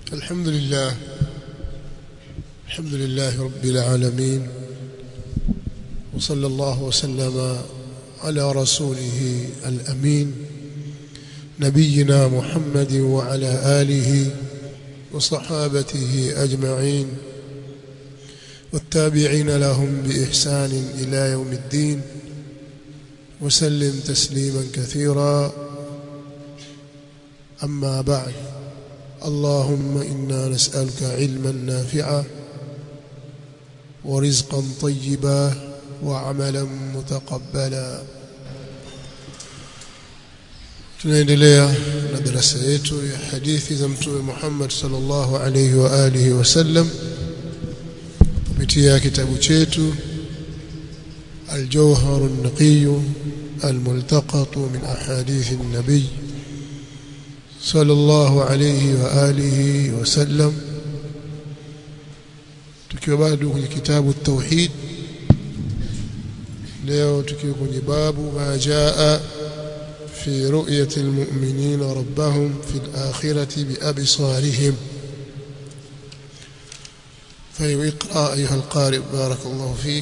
الحمد لله الحمد لله رب العالمين وصلى الله وسلم على رسوله الأمين نبينا محمد وعلى آله وصحابته أجمعين والتابعين لهم بإحسان إلى يوم الدين وسلم تسليما كثيرا أما بعد اللهم إنا نسألك علما نافعا ورزقا طيبا وعملا متقبلا tunaendelea na darasa yetu ya hadithi za mtume Muhammad sallallahu alayhi wa alihi wasallam kupitia kitabu chetu الجوهر النقي الملتقط من أحاديث النبي صلى الله عليه وآله وسلم tukiwa bado kwenye kitabu tauhid leo tukiwa kwenye babu ma jaa fi ru'yati almu'minina rabbahum fi al-akhirati bi absarihim فيقرأ أيها القارئ بارك الله فيك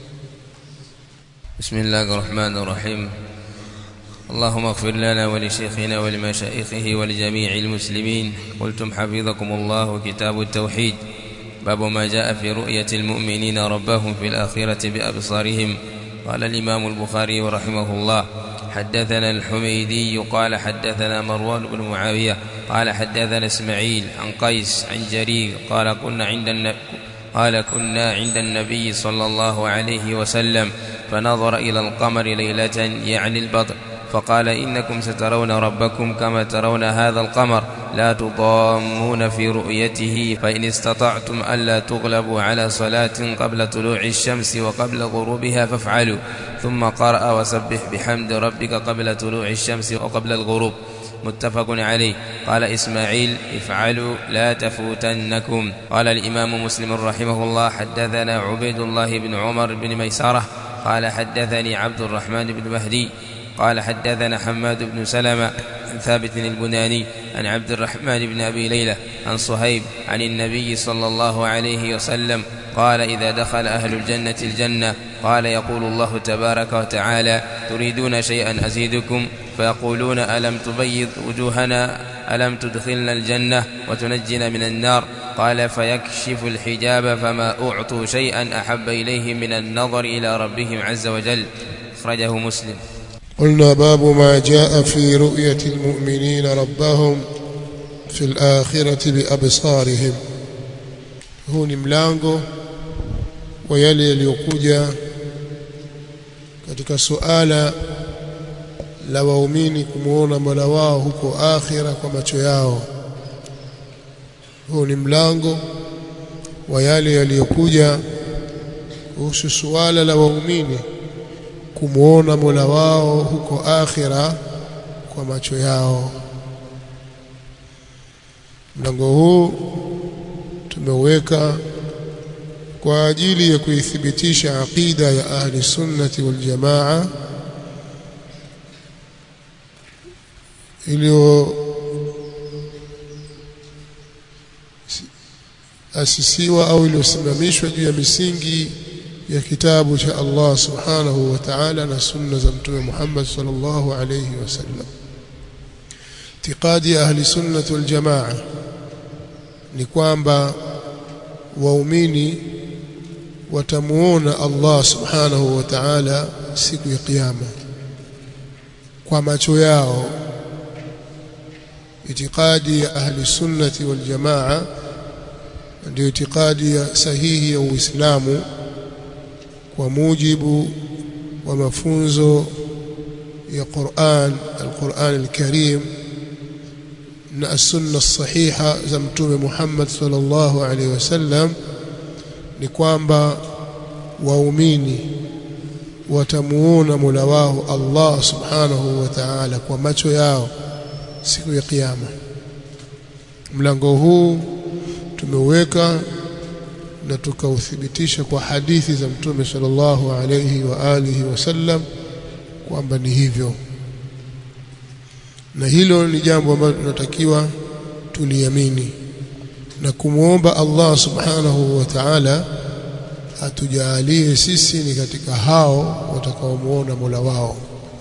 بسم الله الرحمن الرحيم اللهم اغفر لنا ولشيخنا ولمشايخه ولجميع المسلمين قلتم حفظكم الله كتاب التوحيد باب ما جاء في رؤية المؤمنين ربهم في الآخرة بأبصارهم قال الإمام البخاري رحمه الله حدثنا الحميدي قال حدثنا مروان بن معاوية قال حدثنا اسماعيل عن قيس عن جرير قال كنا عند النبي قال كنا عند النبي صلى الله عليه وسلم فنظر إلى القمر ليلة يعني البدر فقال إنكم سترون ربكم كما ترون هذا القمر لا تضامون في رؤيته فإن استطعتم ألا تغلبوا على صلاة قبل طلوع الشمس وقبل غروبها فافعلوا ثم قرأ وسبح بحمد ربك قبل طلوع الشمس وقبل الغروب متفق عليه قال إسماعيل افعلوا لا تفوتنكم قال الإمام مسلم رحمه الله حدثنا عبيد الله بن عمر بن ميسرة قال حدثني عبد الرحمن بن مهدي قال حدثنا حماد بن سلمة عن ثابت البناني عن عبد الرحمن بن أبي ليلى عن صهيب عن النبي صلى الله عليه وسلم قال إذا دخل أهل الجنة الجنة قال يقول الله تبارك وتعالى تريدون شيئا أزيدكم فيقولون ألم تبيض وجوهنا ألم تدخلنا الجنة وتنجنا من النار قال فيكشف الحجاب فما أعطوا شيئا أحب إليهم من النظر إلى ربهم عز وجل أخرجه مسلم قلنا باب ما جاء في رؤية المؤمنين ربهم في الآخرة بأبصارهم huu ni mlango wa yale yaliyokuja katika suala la waumini kumuona Mola wao huko akhira kwa macho yao huu ni mlango wa yale yaliyokuja kuhusu suala la waumini kumuona Mola wao huko akhira kwa macho yao mlango huu tumeuweka kwa ajili ya kuithibitisha aqida ya ahli sunnati wal jamaa iliyo asisiwa au iliyosimamishwa juu ya misingi ya kitabu cha Allah subhanahu wa ta'ala na sunna za mtume Muhammad sallallahu alayhi wasallam itikadi ahli sunnah wal jamaa ni kwamba waumini watamuona Allah subhanahu wa ta'ala siku ya kiyama kwa macho yao itikadi ya ahli sunnati wal jamaa ndio itikadi ya sahihi ya Uislamu kwa mujibu wa mafunzo ya Qur'an al-Qur'an al-Karim na as-sunna sahiha za mtume Muhammad sallallahu alaihi wasallam ni kwamba waumini watamuona Mola wao Allah subhanahu wa ta'ala kwa macho yao siku ya kiyama mlango huu tumeuweka na tukauthibitisha kwa hadithi za mtume sallallahu alayhi wa alihi wasallam kwamba ni hivyo na hilo ni jambo ambalo tunatakiwa tuliamini na kumwomba Allah subhanahu wa ta'ala atujalie sisi ni katika hao watakaomuona Mola wao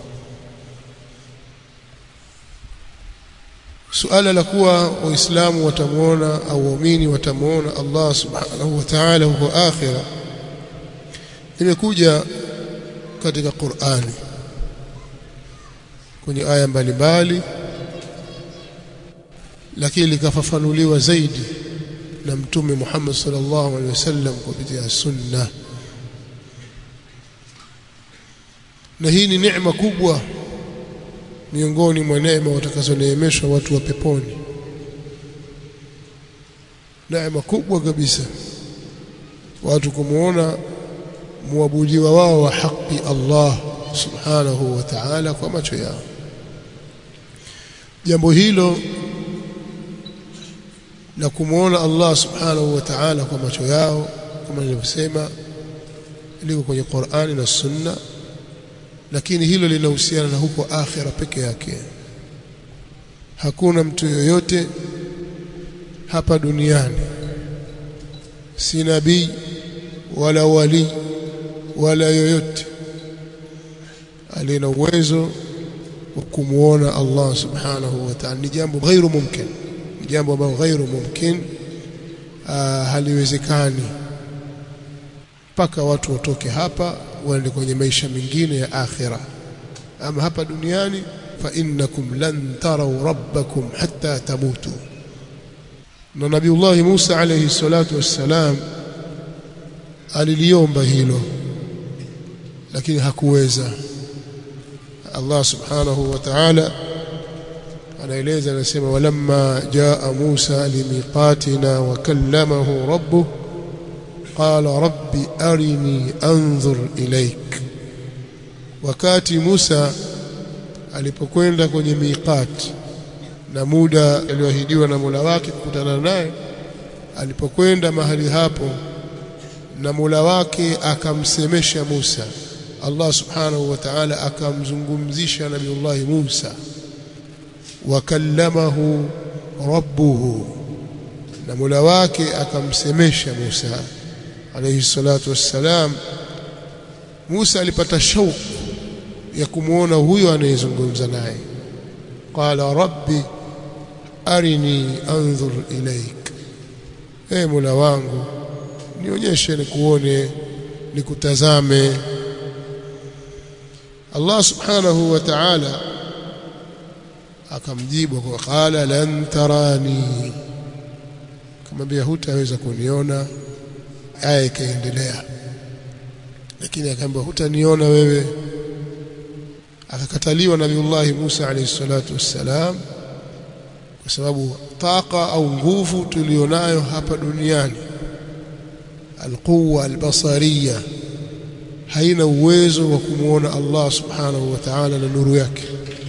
suala la kuwa waislamu watamuona au waumini watamuona Allah subhanahu wa ta'ala huko akhira limekuja katika Qur'ani kwenye aya mbalimbali lakini likafafanuliwa zaidi na mtume Muhammad sallallahu alaihi wasallam kupitia sunna na hii ni neema kubwa miongoni mwa neema watakazoneemeshwa watu wa peponi neema kubwa kabisa watu kumuona muabudiwa wao wa haki Allah subhanahu wa ta'ala kwa macho yao jambo hilo na kumuona Allah subhanahu wa ta'ala kwa macho yao kama nilivyosema liko kwenye Qur'ani na Sunna lakini hilo linahusiana na huko akhira peke yake hakuna mtu yoyote hapa duniani si nabii wala wali wala yoyote aliye na uwezo wa kumuona Allah subhanahu wa ta'ala ni jambo ghairu mumkin ni jambo ambalo ghairu mumkin haliwezekani mpaka watu watoke hapa waende kwenye maisha mengine ya akhira ama hapa duniani fa innakum lan taraw rabbakum hatta tamutu na nabiullah Musa alayhi salatu wassalam aliliomba hilo lakini hakuweza Allah subhanahu wa ta'ala anaeleza anasema walamma jaa Musa limiqatina wa kallamahu rabbuh qala rabbi arini anzur ilaik wakati Musa alipokwenda kwenye miqat na muda alioahidiwa na Mola wake kukutana naye alipokwenda mahali hapo na Mola wake akamsemesha Musa Allah subhanahu wa ta'ala akamzungumzisha Nabiullah Musa wakallamahu rabbuhu na Mola wake akamsemesha Musa alayhi salatu wassalam Musa alipata shauku ya kumuona huyo anayezungumza naye qala rabbi arini anzur ilaik e Mola wangu nionyeshe nikuone nikutazame Allah subhanahu wa ta'ala akamjibu kwa qala lan tarani akamwambia hutaweza kuniona aya ikaendelea lakini akaambiwa hutaniona wewe akakataliwa nabiullah Musa alayhi salatu wassalam kwa sababu taqa au nguvu tulionayo hapa duniani alquwa albasariya haina uwezo wa kumuona Allah subhanahu wa ta'ala na nuru yake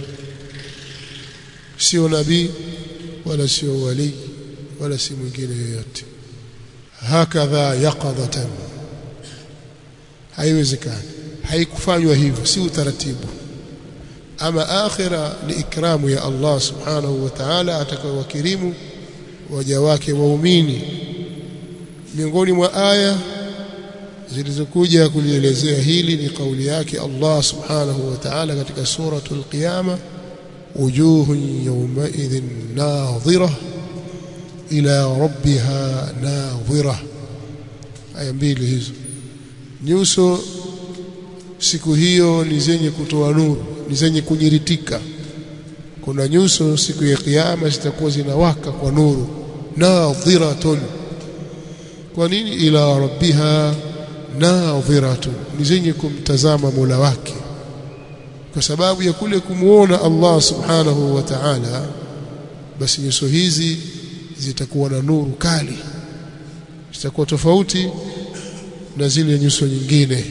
sio nabii wala sio wali wala si mwingine yoyote hakadha yaqadatan haiwezekani haikufanywa hivyo si utaratibu ama akhira ni ikramu ya Allah subhanahu wa ta'ala atakayowakirimu waja wake waumini miongoni mwa aya zilizokuja kulielezea hili ni kauli yake Allah subhanahu wa ta'ala katika suratul qiyama wujuhun yawmaidhin nadhira ila rabbiha nadhira aya mbili hizo nyuso siku hiyo ni zenye kutoa nuru ni zenye kunyiritika kuna nyuso siku ya kiyama zitakuwa zinawaka kwa nuru nadhiratun kwa nini ila rabbiha nadhiratun ni zenye kumtazama Mola wake kwa sababu ya kule kumuona Allah subhanahu wa ta'ala basi nyuso hizi zitakuwa na nuru kali zitakuwa tofauti na zile nyuso nyingine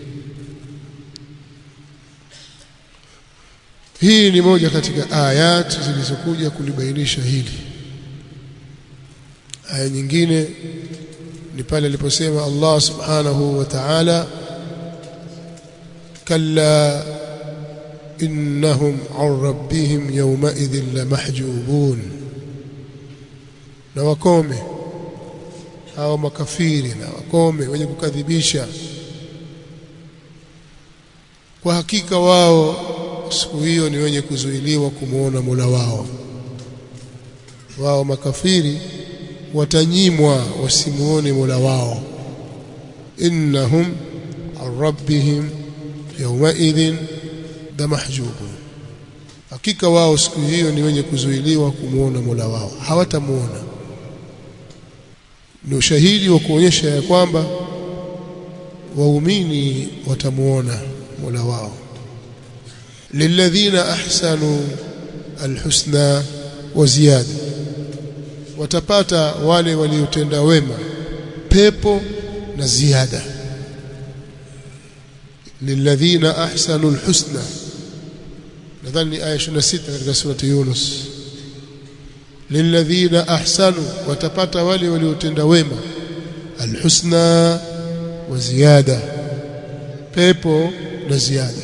hii ni moja katika ayat zilizokuja kulibainisha hili aya nyingine ni pale aliposema Allah subhanahu wa ta'ala kalla innahum an rabbihim yawma'idhin lamahjubun na wakome hao makafiri na wakome wenye kukadhibisha kwa hakika wao siku hiyo ni wenye kuzuiliwa kumuona Mola wao wao makafiri watanyimwa wasimuone Mola wao innahum an rabbihim yawmaidhin damahjubun hakika wao siku hiyo ni wenye kuzuiliwa kumuona Mola wao hawatamuona ni ushahidi wa kuonyesha ya kwamba waumini watamuona Mola wao lilladhina ahsanu alhusna wa ziyada watapata wale waliotenda wema pepo na ziada lilladhina ahsanu alhusna nadhani aya 26 katika surati Yunus lilladhina ahsanu watapata wale waliotenda wema alhusna wa ziyada pepo na ziada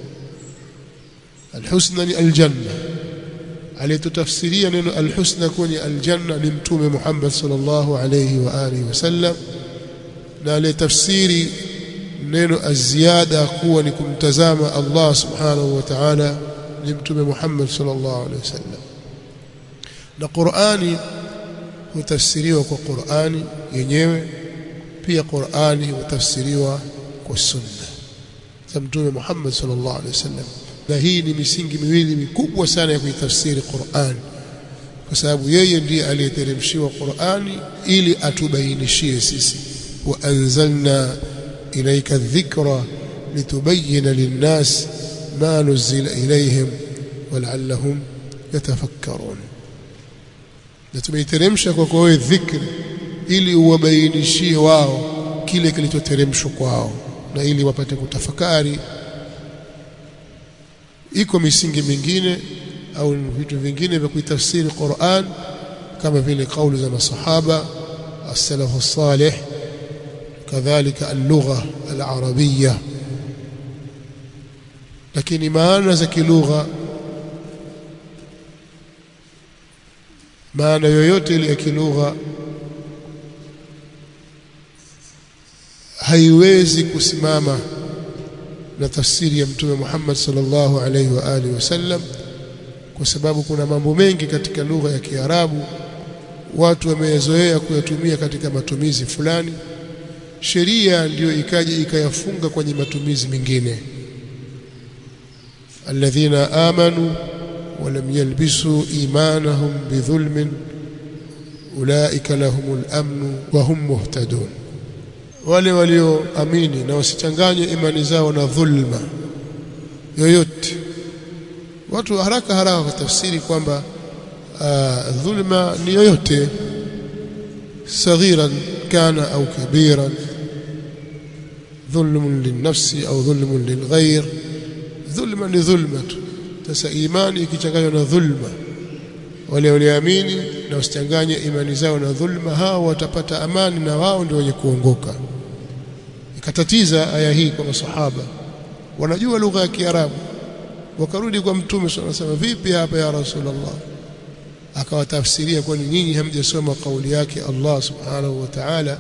alhusna ni aljanna aliyetutafsiria neno alhusna kwenye aljanna ni mtume Muhammad sallallahu alayhi wa alihi wasallam na aliyetafsiri neno aziada kuwa ni kumtazama Allah subhanahu wa ta'ala ni mtume Muhammad sallallahu alayhi wasallam na Qur'ani hutafsiriwa kwa Qur'ani yenyewe pia Qur'ani hutafsiriwa kwa sunna za mtume Muhammad sallallahu alaihi wasallam na hii ni misingi miwili mikubwa sana ya kuitafsiri Qur'an kwa sababu yeye ndiye aliyeteremshiwa Qur'ani ili atubainishie sisi wa anzalna ilayka dhikra litubayyana lin-nas ma nuzila ilayhim wal'allahum yatafakkarun na tumeiteremsha kwa kwa dhikri ili uwabainishie wao kile kilichoteremshwa kwao na ili wapate kutafakari iko misingi mingine au vitu vingine vya kuitafsiri Qur'an kama vile kauli za masahaba as-salaf as-salih kadhalika al-lugha al-arabiyya lakini maana za kilugha maana yoyote ile ya kilugha haiwezi kusimama na tafsiri ya mtume Muhammad sallallahu alaihi wa alihi wasallam kwa sababu kuna mambo mengi katika lugha ya Kiarabu watu wameyazoea kuyatumia katika matumizi fulani sheria ndiyo ikaja ikayafunga kwenye matumizi mengine alladhina amanu ولم يلبسوا إيمانهم بظلم أولئك لهم الأمن وهم مهتدون wale walioamini na wasichanganye imani zao na dhulma yoyote watu haraka haraka kutafsiri kwamba uh, dhulma ni yoyote saghiran kana au kabiran dhulmun linnafsi au dhulmun lilghayr dhulma ni dhulma tu sasa imani ikichanganywa na dhulma wale walioamini na wasichanganye imani zao na dhulma hao watapata amani na wao ndio wenye kuongoka ikatatiza aya hii kwa masahaba wanajua lugha ya Kiarabu wakarudi kwa mtume wanasema vipi hapa ya rasulullah akawatafsiria kwani nyinyi hamjasoma kauli yake Allah subhanahu wa ta'ala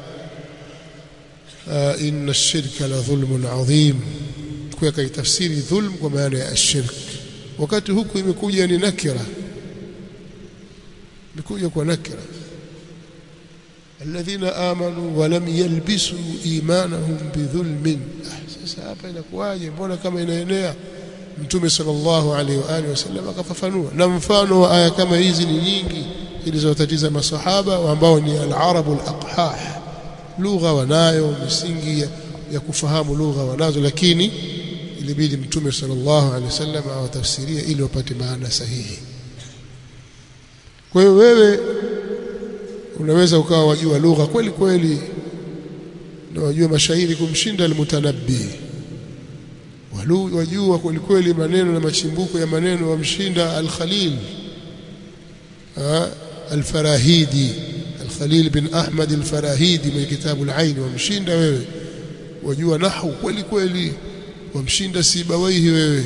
inna ash-shirka la dhulmun adhim kwa kaitafsiri dhulm kwa maana ya ashirk wakati huku imekuja ni nakira imekuja kwa nakira alladhina amanu wa lam yalbisu imanahum bidhulmin ah, sasa hapa inakuwaje mbona kama inaenea mtume sallallahu alaihi wa alihi wasallam akafafanua na mfano wa aya kama hizi ni nyingi zilizowatatiza masahaba ambao ni al-arabu al-aqhah lugha wanayo misingi ya, ya kufahamu lugha wanazo lakini ilibidi mtume sallallahu alaihi wasallam awatafsirie ili wapate maana sahihi kwa hiyo wewe unaweza ukawa wajua lugha kweli kweli na wajua mashairi kumshinda almutanabbi wajua kweli kweli maneno na machimbuko ya maneno wamshinda al-Khalil al-Farahidi al-Khalil bin Ahmad al-Farahidi mwenye kitabu al-Ain wamshinda wewe wajua nahwu kweli kweli wamshinda Sibawaihi wewe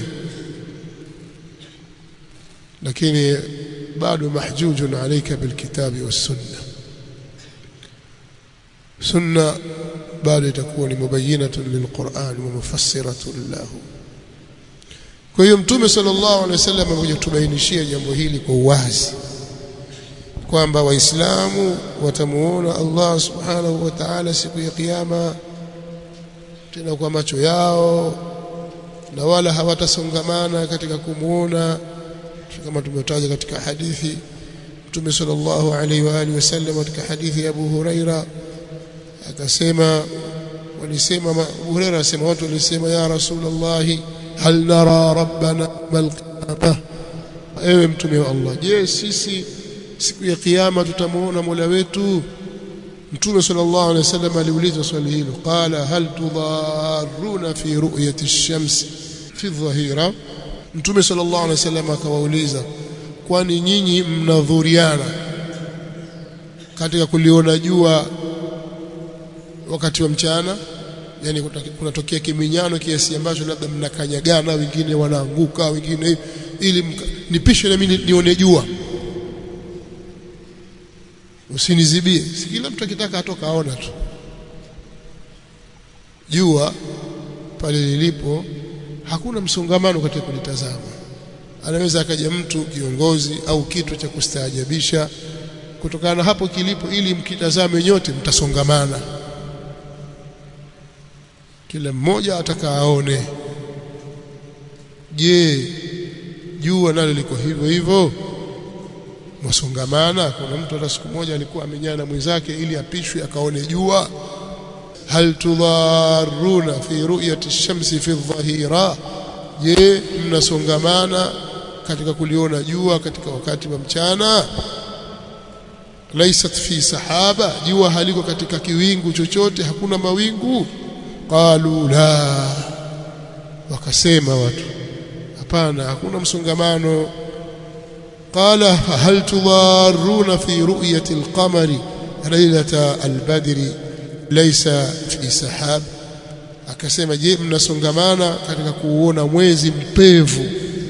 lakini bado mahjujun alayka bilkitabi wassunna sunna bado itakuwa ni mubayyinatun lilquran wa mufassiratun lahu kwa hiyo mtume sallallahu alaihi wasallam amekuja kutubainishia jambo hili kwa uwazi kwamba waislamu watamuona Allah subhanahu wa ta'ala siku ya kiyama tena kwa macho yao na wala hawatasongamana katika kumuona kama tumetaja katika hadithi Mtume sallallahu alaihi wa alihi wasallam katika hadithi ya Abu Huraira akasema walisema Abu Huraira asema watu walisema ya Rasulullah hal nara rabbana mal qiyamah ewe mtume wa Allah je sisi siku ya kiyama tutamuona Mola wetu Mtume sallallahu alaihi wasallam aliuliza swali hilo qala hal tudaruna fi ru'yati ash-shams fi dhahira Mtume sallallahu alaihi wasallam akawauliza kwani nyinyi mnadhuriana katika kuliona jua wakati wa mchana yani kunatokea kiminyano kiasi ambacho labda mnakanyagana wengine wanaanguka wengine ili nipishe na mimi nione jua usinizibie si kila mtu akitaka atoka aona tu jua pale lilipo hakuna msongamano katika kulitazama anaweza akaja mtu kiongozi au kitu cha kustaajabisha kutokana na hapo kilipo ili mkitazame nyote mtasongamana kila mmoja ataka aone je jua nalo liko hivyo hivyo masongamana kuna mtu hata siku moja alikuwa amenyana na mwenzake ili apishwe akaone jua hal tudharuna fi ru'yati ash-shamsi fi adh-dhahira je mnasongamana katika kuliona jua katika wakati wa mchana laysat fi sahaba jua haliko katika kiwingu chochote hakuna mawingu qalu la wakasema watu hapana hakuna msongamano قال هل تضارون في رؤية القمر ليلة البدر ليس في سحاب akasema je mnasongamana katika kuuona mwezi mpevu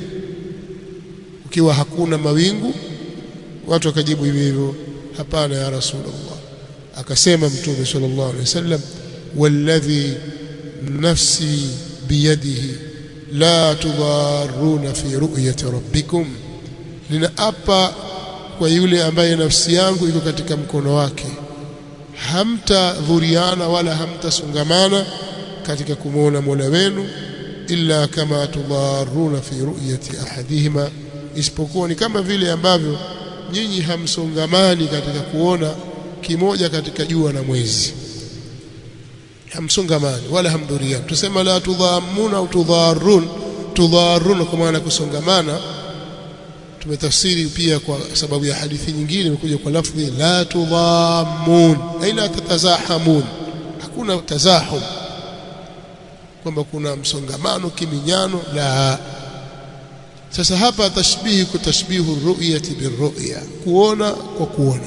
ukiwa hakuna mawingu watu wakajibu hivyo hivyo hapana ya rasulullah akasema mtume sallallahu alaihi wasallam walladhi nafsi biyadihi la tudaruna fi ru'yati rabbikum ninaapa kwa yule ambaye nafsi yangu iko katika mkono wake hamtadhuriana wala hamtasongamana katika kumwona Mola wenu illa kama tudharuna fi ru'yati ahadihima isipokuwa ni kama vile ambavyo nyinyi hamsongamani katika kuona kimoja katika jua na mwezi hamsongamani wala hamdhuriani tusema la tudhamuna au tudharun tudharun kwa maana kusongamana tumetafsiri pia kwa sababu ya hadithi nyingine imekuja kwa lafzi la tudhamun ay la tatazahamun hakuna tazahum kwamba kuna msongamano kiminyano la sasa hapa tashbihi kutashbihu ru'yati birru'ya kuona kwa kuona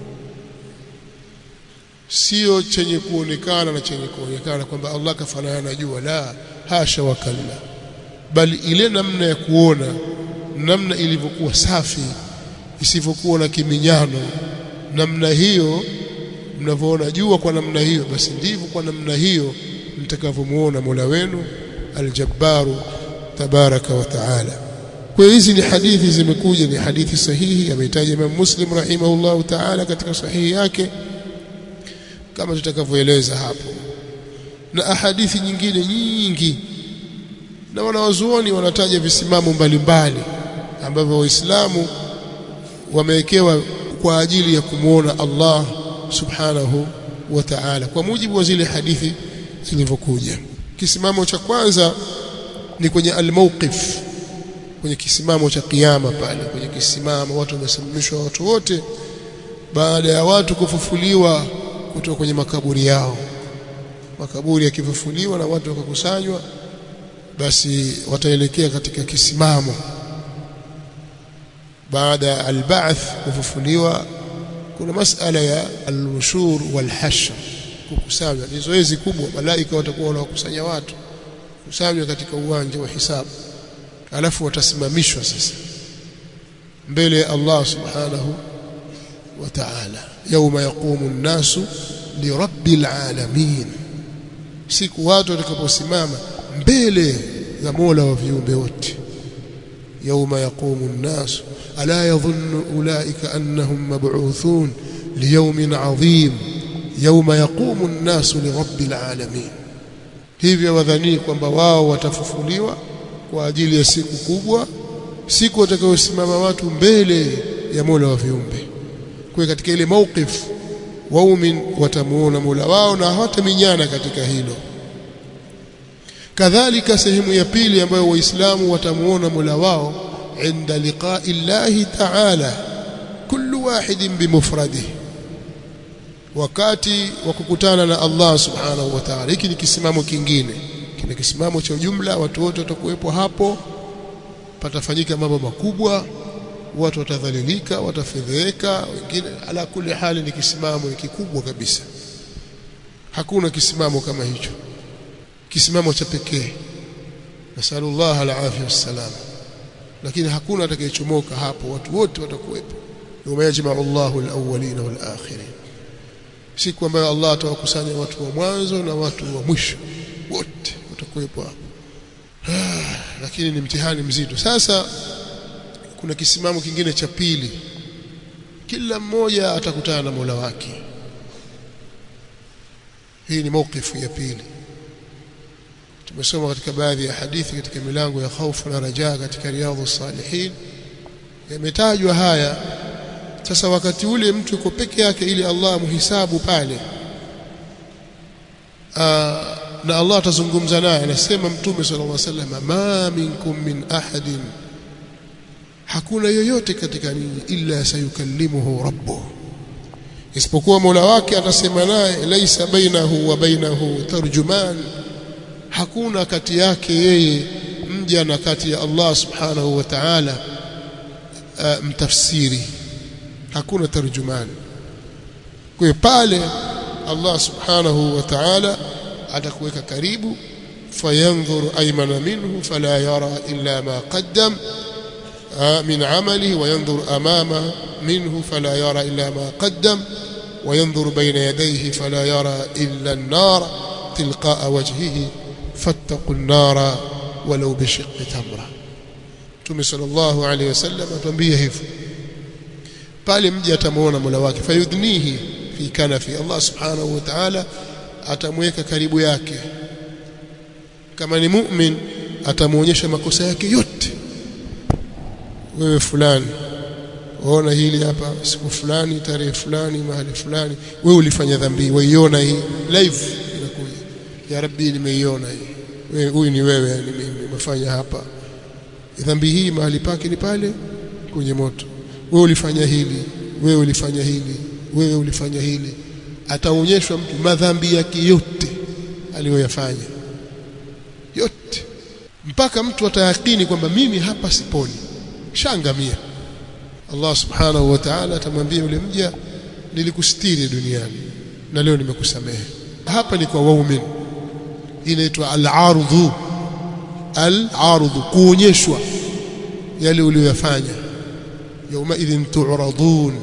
sio chenye kuonekana na chenye kuonekana kwamba Allah kafanana na jua la hasha wakalla bali ile namna ya kuona namna ilivyokuwa safi isivyokuwa na kiminyano namna hiyo mnavyoona jua kwa namna hiyo basi ndivyo kwa namna hiyo mtakavyomuona Mola wenu aljabbaru tabaraka wa taala kwa hizi ni hadithi zimekuja ni hadithi sahihi ametaja Imam Muslim rahimahullahu taala katika sahihi yake kama tutakavyoeleza hapo na ahadithi nyingine nyingi na wanawazuoni wanataja visimamo mbalimbali ambavyo waislamu wamewekewa kwa ajili ya kumwona Allah subhanahu wa ta'ala kwa mujibu wa zile hadithi zilivyokuja kisimamo cha kwanza ni kwenye almawqif kwenye kisimamo cha kiyama pale kwenye kisimamo watu wamesimamishwa watu wote baada ya watu kufufuliwa kutoka kwenye makaburi yao makaburi yakifufuliwa na watu wakakusanywa basi wataelekea katika kisimamo baada ya alba'th kufufuliwa kuna masala ya al-nushur wal-hashr kukusanywa ni zoezi kubwa malaika watakuwa wanawakusanya watu kusanywa katika uwanja wa hisabu alafu watasimamishwa sasa mbele ya Allah subhanahu wa ta'ala yauma yaqumu an-nasu lirabbil alamin siku watu watakaposimama mbele ya Mola wa viumbe wote يوم يقوم الناس ألا يظن أولئك أنهم مبعوثون ليوم عظيم يوم يقوم الناس لرب العالمين hivyo wadhanii kwamba wao watafufuliwa kwa ajili ya siku kubwa siku watakayosimama watu mbele ya Mola wa viumbe kwa katika ile mawqif waumin watamuona Mola wao na hawataminyana katika hilo kadhalika sehemu ya pili ambayo waislamu watamuona Mola wao inda liqa'i llahi ta'ala kullu wahidin bimufradihi wakati wa kukutana na Allah subhanahu wa ta'ala hiki ni kisimamo kingine kile kisimamo cha ujumla watu wote watakuwepo hapo patafanyika mambo makubwa watu watadhalilika watafedheka wengine ala kuli hali ni kisimamo ni kikubwa kabisa hakuna kisimamo kama hicho kisimamo cha pekee nasallallahu alafia wassalam lakini hakuna atakayechomoka hapo watu wote watakuwepo yawma yajma'u Allahu al-awwalin wal-akhirin siku ambayo Allah atawakusanya watu wa mwanzo na watu wa mwisho wote watakuwepo hapo lakini ni mtihani mzito sasa kuna kisimamo kingine cha pili kila mmoja atakutana na Mola wake hii ni mawkifu ya pili tumesoma katika baadhi ya hadithi katika milango ya khaufu na rajaa katika riadhu salihin yametajwa haya sasa wakati ule mtu yuko peke yake ili Allah muhisabu pale Aa, na Allah atazungumza naye anasema mtume sallallahu alaihi wasallam ma minkum min ahadin hakuna yoyote katika ninyi illa sayukallimuhu rabbuh isipokuwa Mola wake atasema naye laisa bainahu wa bainahu tarjuman hakuna kati yake yeye mja na kati ya Allah subhanahu wa ta'ala uh, mtafsiri hakuna tarjuman kwa pale Allah subhanahu wa ta'ala atakuweka karibu fayanzuru aymana minhu fala yara illa ma qaddam من عمله وينظر أمامه منه فلا يرى إلا ما قدم وينظر بين يديه فلا يرى إلا النار تلقاء وجهه فاتقوا النار ولو بشق تمرة Mtume sallallahu alaihi wasallam atuambia hivyo pale mja atamuona Mola wake fayudnihi fi kanafi Allah subhanahu wa ta'ala atamweka karibu yake kama ni mu'min atamuonyesha makosa yake yote wewe fulani waona hili hapa siku fulani tarehe fulani mahali fulani wewe ulifanya dhambi waiona hii live inakuja ya rabbi nimeiona hii wewe huyu ni wewe nimefanya hapa dhambi hii mahali pake ni pale kwenye moto wewe ulifanya hili wewe ulifanya hili wewe ulifanya hili ataonyeshwa mtu madhambi yake yote aliyoyafanya yote mpaka mtu atayakini kwamba mimi hapa siponi shangamia Allah subhanahu wa ta'ala atamwambia yule mja nilikustiri duniani na leo nimekusamehe hapa ni kwa waumini inaitwa al-ardhu al-ardhu kuonyeshwa yale uliyoyafanya yauma idhin tu'radun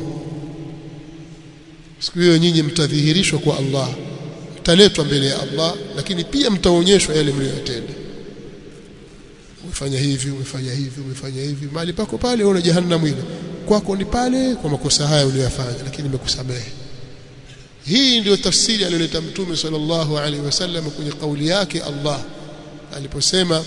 siku hiyo nyinyi mtadhihirishwa kwa Allah mtaletwa mbele ya Allah lakini pia mtaonyeshwa yale mliyotenda umefanya hivi umefanya hivi umefanya hivi mali pako pale una jahannam ile kwako ni pale kwa makosa haya uliyofanya lakini nimekusamehe hii ndio tafsiri aliyoleta mtume sallallahu alaihi wasallam kwenye kauli yake Allah aliposema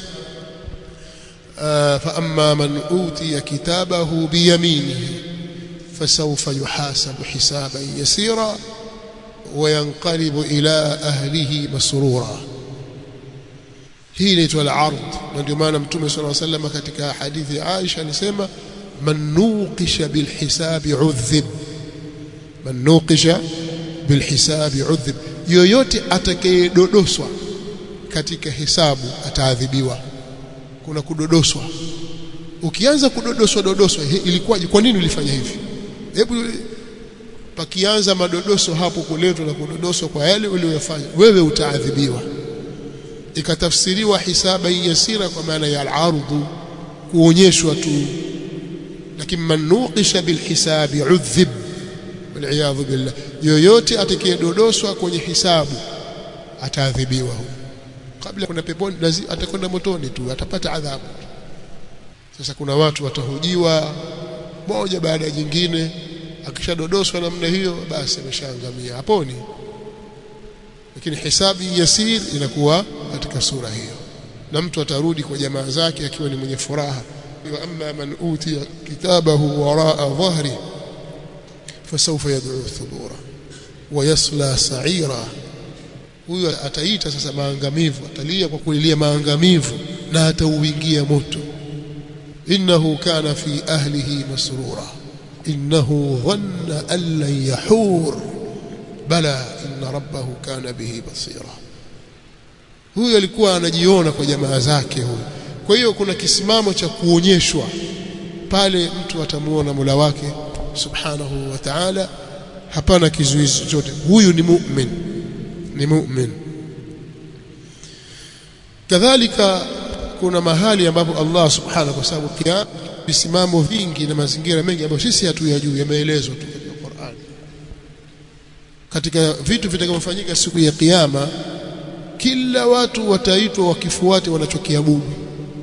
fa amma man utiya kitabahu biyaminihi fasawfa yuhasabu hisaban yasira وينقلب إلى أهله مسرورا hii inaitwa al-ard na ndio maana mtume sallallahu alayhi wasallam katika hadithi ya Aisha alisema man nuqisha bil hisabi udhib man nuqisha bil hisabi udhib yoyote atakayedodoswa katika hisabu ataadhibiwa kuna kudodoswa ukianza kudodoswa dodoswa ilikuwaje kwa nini ulifanya hivi hebu pakianza madodoso hapo kuletwa na kudodoswa kwa yale uliyofanya wewe utaadhibiwa ikatafsiriwa hisaba yasira kwa maana ya al-ardhu kuonyeshwa tu lakini man nuqisha bil hisabi udhib waliyadhu billah yoyote atakayedodoswa kwenye hisabu ataadhibiwa kabla kuna peponi lazima atakwenda motoni tu atapata adhabu sasa kuna watu watahojiwa moja baada ya jingine akishadodoswa namna hiyo basi ameshaangamia haponi lakini hisabu yasir inakuwa katika sura hiyo na mtu atarudi kwa jamaa zake akiwa ni mwenye furaha wa amma man utiya kitabahu waraa dhahri fasawfa yad'u thubura wa yasla sa'ira huyo ataita sasa maangamivu atalia kwa kulilia maangamivu na atauingia moto innahu kana fi ahlihi masrura innahu dhanna an lan yahur bala inna rabbahu kana bihi basira huyo alikuwa anajiona kwa jamaa zake huyo kwa hiyo kuna kisimamo cha kuonyeshwa pale mtu atamuona Mola wake subhanahu wa ta'ala hapana kizuizi chochote huyu ni mu'min ni mu'min kadhalika kuna mahali ambapo Allah subhanahu kwa sababu kia visimamo vingi na mazingira mengi ambayo sisi hatuyajui yameelezwa tu katika Qur'an katika vitu vitakavyofanyika siku ya kiyama kila watu wataitwa wakifuate wanachokiabudu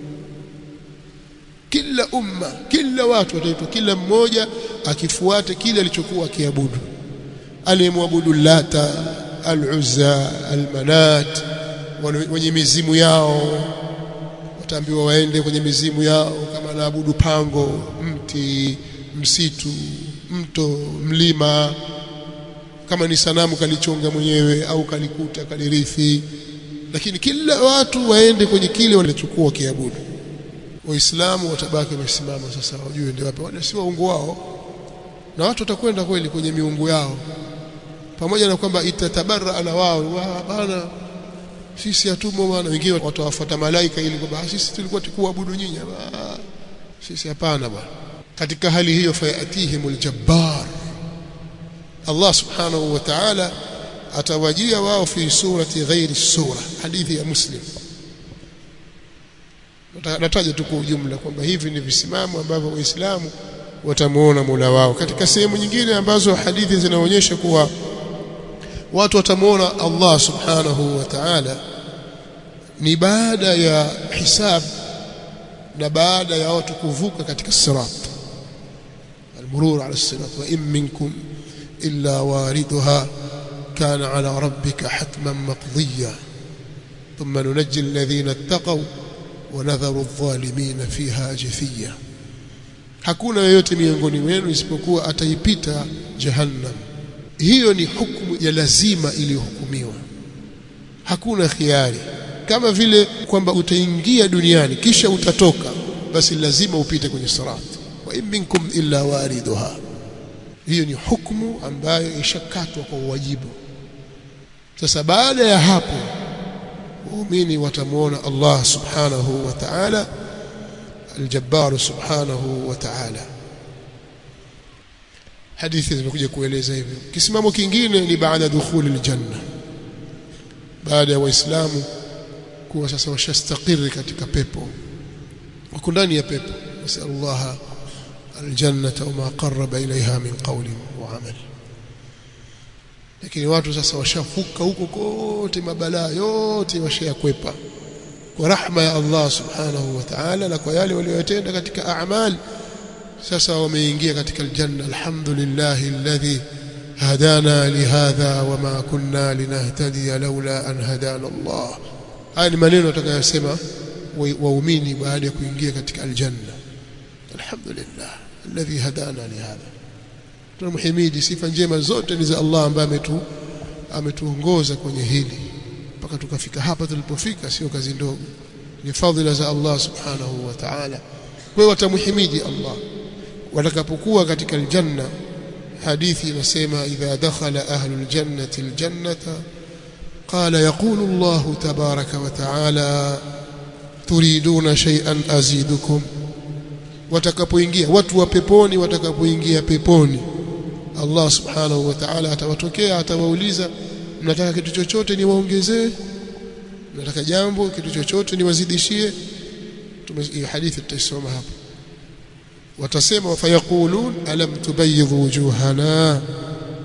kila umma kila watu wataitwa kila mmoja akifuate kile alichokuwa akiabudu aliyemwabudu lata al-uzza al-manat wenye mizimu yao wataambiwa waende kwenye mizimu yao kama naabudu pango mti msitu mto mlima kama ni sanamu kalichonga mwenyewe au kalikuta kalirithi lakini kila watu waende kwenye kile walichokuwa wakiabudu waislamu watabaki wamesimama sasa wajue ndio wapi wale si waungu wao na watu watakwenda kweli kwenye miungu yao pamoja na kwamba itatabarra na wao bana sisi hatumo bwana wengine watawafuata malaika ili kwamba sisi tulikuwa tukuabudu nyinyi sisi hapana bwana katika hali hiyo fayatihimul jabbar Allah subhanahu wa ta'ala atawajia wao fi surati ghairi sura hadithi ya muslim nataja tu kwa ujumla kwamba hivi ni visimamo ambavyo waislamu watamuona Mola wao katika sehemu nyingine ambazo hadithi zinaonyesha kuwa watu watamuona Allah subhanahu wa ta'ala ni baada ya hisab na baada ya watu kuvuka katika sirat المرور على الصراط وإن منكم إلا واردها كان على ربك حتما مقضيا ثم ننجي الذين اتقوا ونذر الظالمين فيها جثيا hakuna yeyote miongoni mwenu isipokuwa ataipita jahannam hiyo ni hukumu ya lazima iliyohukumiwa hakuna khiari kama vile kwamba utaingia duniani kisha utatoka basi lazima upite kwenye sirat wa in minkum illa wariduha hiyo ni hukumu ambayo ishakatwa kwa wajibu sasa baada ya hapo waumini watamuona Allah subhanahu wa ta'ala الجبار سبحانه وتعالى hadithi zimekuja kueleza hivyo kisimamo kingine ni baada dukhuli aljanna baada ya waislamu kuwa sasa washastakiri katika pepo wako ndani ya pepo nasallallahu aljannata wama qarraba ilaiha min qawlin wa amal lakini watu sasa washafuka huko kote mabalaa yote washayakwepa kwa rahma ya Allah subhanahu wa ta'ala na kwa yale waliyotenda katika a'mal sasa wameingia katika aljanna alhamdulillah alladhi hadana lihadha wama kunna linahtadiya laula an hadana Allah haya ni maneno atakayosema waumini baada ya kuingia katika aljanna alhamdulillah alladhi hadana lihadha tunamhimidi sifa njema zote ni za Allah ambaye ametu ametuongoza kwenye hili mpaka tukafika hapa tulipofika sio kazi ndogo ni fadhila za Allah subhanahu wa ta'ala kwa hiyo watamhimidi Allah watakapokuwa katika aljanna hadithi inasema idha dakhala ahlul jannati aljannata qala yaqulu Allah tabaraka wa ta'ala turiduna shay'an azidukum watakapoingia watu wa peponi watakapoingia peponi Allah subhanahu wa ta'ala atawatokea atawauliza mnataka kitu chochote niwaongezee mnataka jambo kitu chochote niwazidishie hii hadithi tutaisoma hapa watasema fayaqulun alam tubayyidh wujuhana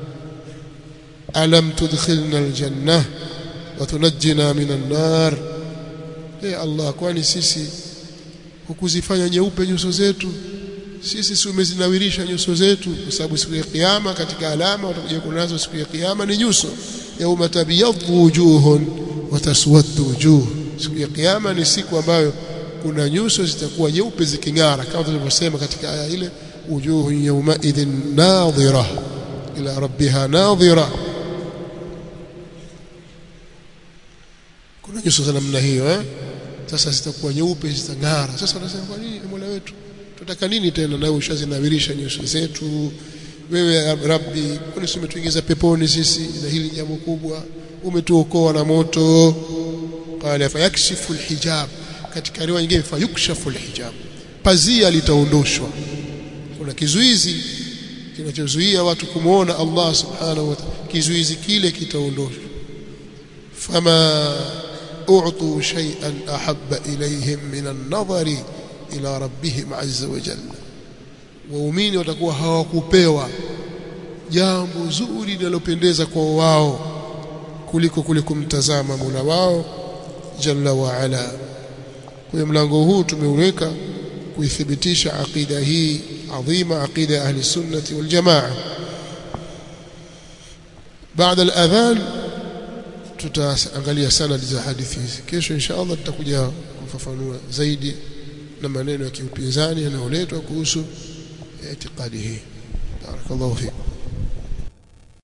alam tudkhilna aljanna wa tunajjina minan nar e Allah kwani sisi hukuzifanya nyeupe nyuso zetu sisi si umezinawirisha nyuso zetu kwa sababu siku ya kiyama katika alama watakuja kunazo siku ya kiyama ni nyuso yauma tabyadhu wujuhun wa taswaddu wujuh siku ya kiyama ni siku ambayo kuna nyuso zitakuwa nyeupe ziking'ara kama tulivyosema katika aya ile wujuhu yawma idhin nadhira ila rabbiha nadhira kuna nyuso za namna hiyo eh sasa zitakuwa nyeupe zitang'ara sasa wanasema kwa nini Mola wetu tunataka nini tena nawe ushazinawirisha nyuso zetu wewe rabbi kwani umetuingiza peponi sisi na hili jambo kubwa umetuokoa na moto qala fayakshifu alhijab katika riwaya nyingine fayukshafu alhijab pazia litaondoshwa kuna kizuizi kinachozuia watu kumuona Allah subhanahu wa ta'ala kizuizi kile kitaondoshwa fama u'tu shay'an ahabba ilayhim min an-nadhari ila rabbihim azza wa jalla waumini watakuwa hawakupewa jambo zuri linalopendeza kwa wao kuliko kule kumtazama Mola wao jalla wa ala kwa mlango huu tumeuweka kuithibitisha aqida hii adhima aqida ya ahli sunnati wal jamaa baada al-adhan tutaangalia sanad za hadithi hizi kesho insha Allah tutakuja kufafanua zaidi na maneno ya kiupinzani yanayoletwa kuhusu itikadi hii barakallahu fikum